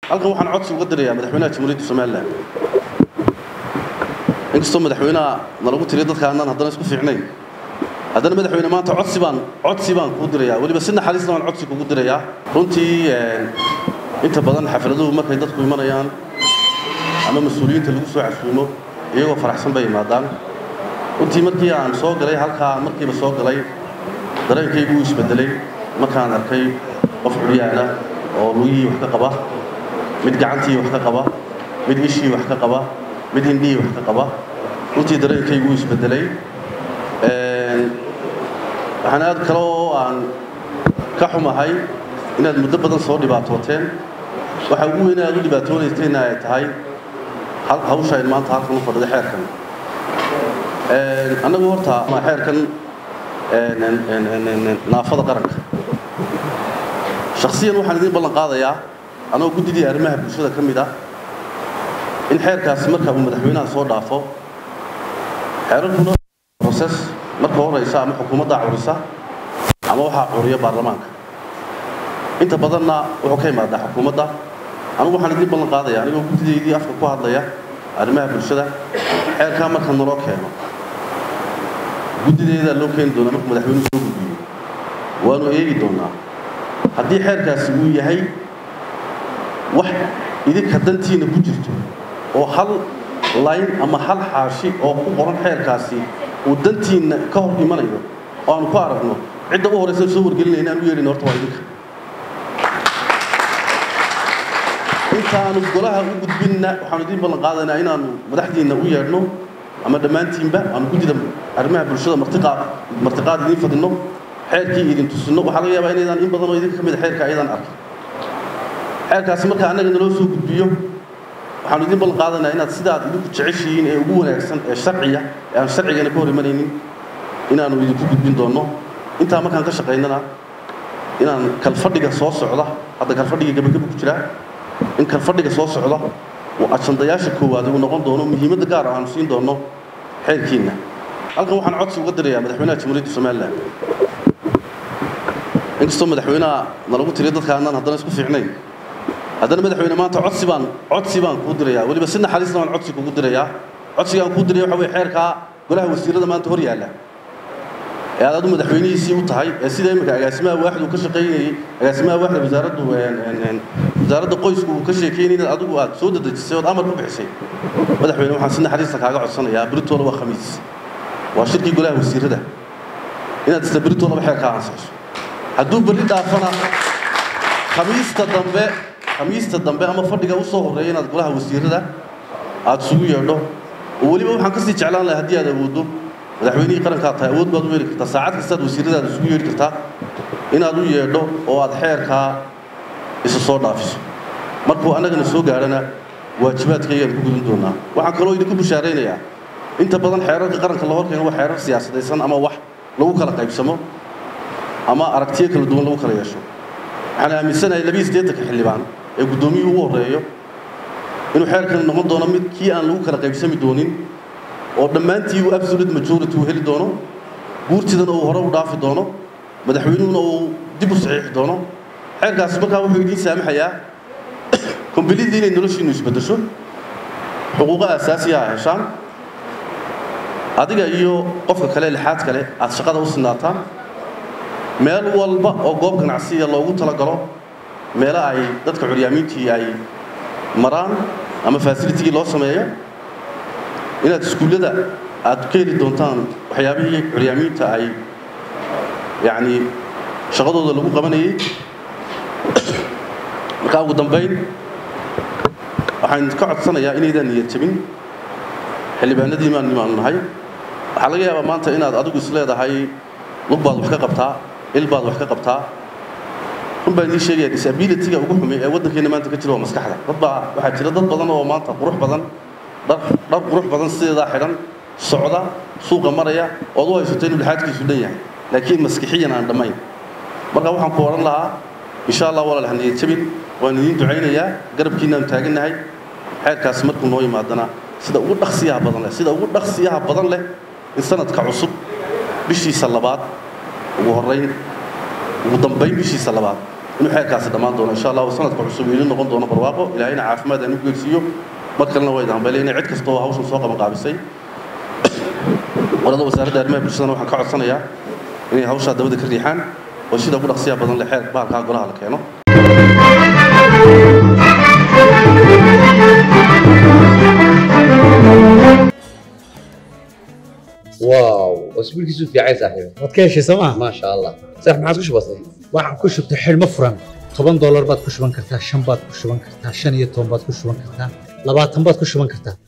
halkan waxaan codsi uga dirayaa madaxweynaha jamhuuriyadda somalilan inkastoo madaxweynaha nalagu tiriyo dadka aanaan haddana isku fiicnayn haddana madaxweyne maanta codsi baan codsi baan kuu dirayaa weliba si naxariisna baan codsi kugu dirayaa runtii inta badan xafladuhu markay dadku imanayaan ama mas-uuliyiinta lagu soo casuumo iyagoo faraxsan bay imaadaan runtii markii aan soo galay halkaa markiiba soo galay dareenkaygu uu isbedelay markaan arkay qof curyaana oo lugihii wax ka qaba mid gacantii wax ka qaba mid ishii wax ka qaba mid hindhihii wax ka qaba runtii dareenkaygu uu isbedelay waxaan aad kale oo aan ka xumahay inaad muddo badan soo dhibaatooteen waxa ugu weyn aad u dhibaatoonaysayna ay tahay hawsha in maanta halkan u fadhida xeerkan annagu horta xeerkan naafada qaranka shakhsiyan waxaan idiin ballan qaadayaa anagoo guddidii arrimaha bulshada ka mid ah in xeerkaasi marka uu madaxweynaha soo dhaafo xeerarkuna roses marka horaysa ama xukuumaddaa curisa ama waxaa curiya baarlamaanka inta badanna wuxuu ka imaadaa xukuumadda anigu waxaan idiin ballan qaadaya anigoo guddidaydii afka ku hadlaya arrimaha bulshada xeerkaa marka naloo keeno guddideedaa loo keeni doonaa markuu madaxweynuhu soo gudbiyo waanu eegi doonaa haddii xeerkaasi uu yahay wax idinka dantiina ku jirto oo hal layn ama hal xaashi oo ku qoran xeerkaasi uu dantiinna ka hor imanayo oo aanu ku aragno cidda u horaysa soo wargelinayna aan u yeedhina horta waa idinka intaanu golaha u gudbinna waxaanu idiin ballan qaadaynaa inaanu madaxdiinna u yeedhno ama dhammaantiinba aanu guddida arrimaha bulshada martiqaad martiqaad idiin fadhino xeerkii idin tusino waxaa laga yaabaa inaydaan in badan oo idinka ka mid a xeerka ayadaan arkin xeerkaasi marka annaga naloo soo gudbiyo waxaanu idiin ballan qaadaynaa inaad sidaad idinku jeceshihiin ee ugu wanaagsan ee sharciya ee aan sharcigana ka hor imanaynin inaanu idinku gudbin doonno intaa markaan ka shaqaynana inaan kalfadhiga soo socda hadda kalfadhiga gabagaba ku jiraa in kalfadhiga soo socda uu ajandayaasha koowaad uu noqon doono muhiimadda gaar ah aanu siin doonno xeerkiinna halkan waxaan codsi uga dirayaa madaxweynaha jamhuuriyadda somalilan inkastoo madaxweynaha nalagu tiriyo dadka aanaan haddana isku fiicnayn haddana madaxweyne maanta codsi baan codsi baan kuu dirayaa weliba si naxariisna baan codsi kugu dirayaa codsigaan kuu diraya waxa weye xeerkaa golaha wasiirada maanta hor yaalla ee aad adu madaxweynihiisii u tahay ee sida imika agaasimaha waaxid uu ka shaqaynayey agaasimaha waaxda wasaaraddu wasaaradda qoysku uu ka sheekeynay inaad adigu aad soo dadejisay ood amar ku bixisay madaxweyne waxaan si naxariista kaaga codsanayaa beritoole waa khamiis waa shirkii golaha wasiirada inaad isla beritoolaba xeerkaa ansaxso hadduu berri dhaafana khamiista dambe khamiista dambe ama fadhiga u soo horreeya inaad golaha wasiirada aad isugu yeedho oo weliba waxaan kasii jeclaan lahay haddii aad awooddo madaxweynihii qarankaa tahay awood baad u yeeli kartaa saacad kastaad wasiiradaada isugu yeedhi kartaa inaad u yeedho oo aad xeerkaa isa soo dhaafiso markuu annagana soo gaadhana waajibaadkaygaan ku gudin doonaa waxaan kaloo idinku bushaaraynayaa inta badan xeerarka qaranka la horkeeno waa xeerar siyaasadaysan ama wax lagu kala qaybsamo ama aragtiyo kala duwan lagu kala yeesho waxaan aaminsanahay labiyi siddeetanka xildhibaan ee guddoomiyuhu u horreeyo inuu xeerkani noqon doono mid kii aan lagu kala qaybsami doonin oo dhammaantii uu absolute majority uu heli doono guurtidana uu hore u dhaafi doono madaxweynuhuna uu dib u saxiixi doono xeerkaasi markaa wuxuu idiin saamaxayaa kombilidii inay noloshiinu isbeddesho xuquuqo asaasiya a heshaan adiga iyo qofka kale lixaad kale aad shaqada u sinaataan meel walba oo goob ganacsiya loogu talagalo meelo ay dadka curyaamiintii ay maraan ama fasilitigii loo sameeyo inaad iskuullada aad ka heli doontaan waxyaabihii curyaamiinta ay yacni shaqadooda lagu qabanayay markaa ugu dambayn waxaan ka codsanayaa inaydaan niyad jabin xildhibaanadii maan nimaanu nahay waxaa laga yaabaa maanta inaad adigu is leedahay lug baad wax ka qabtaa il baad wax ka qabtaa run baan idiin sheegaya disabilityga ugu xumi ee waddankeena maanta ka jira waa maskaxda dad baa waxaa jira dad badan oo maanta qurux badan dhar dhar qurux badan sideedaa xidhan socda suuqa maraya ood u haysato inuu lixaadkiisu dhan yahay laakiin maskixiyan aan dhammayn marka waxaan ku odhan lahaa insha allah walaal haniyad jabin waan idiin ducaynayaa garabkiinaan taagannahay xeerkaasi markuu noo yimaadana sida ugu dhaqsiyaha badan leh sida ugu dhaqsiyaha badan leh in sanadka cusub bishiisa labaad ugu horrayn ugu dambayn bishiisa labaad inuu xeerkaasi dhammaan doono insha allahu sanadka cusub iili noqon doono barwaaqo ilaahayna caafimaad aan u geegsiiyo mar kalena waa idaan balay inay cid kasta oo hawshan soo qaban qaabisay qolada wasaaradda arrimaha bulshadana waxaan ka codsanayaa inay hawshaa dabada ka riixaan oo sida ugu dhaqsiya badan leh xeer bahalkaa golaha la keeno واو اسبوعك في عايز صاحبي waad ka heshay sooma ما شاء الله صح ما عاد كش بسيط waxaan ku shubtay xidhmo furan toban doolar baad ku shuban kartaa shan baad ku shuban kartaa shan iyo toban baad ku shuban kartaa labaatan baad ku shuban kartaa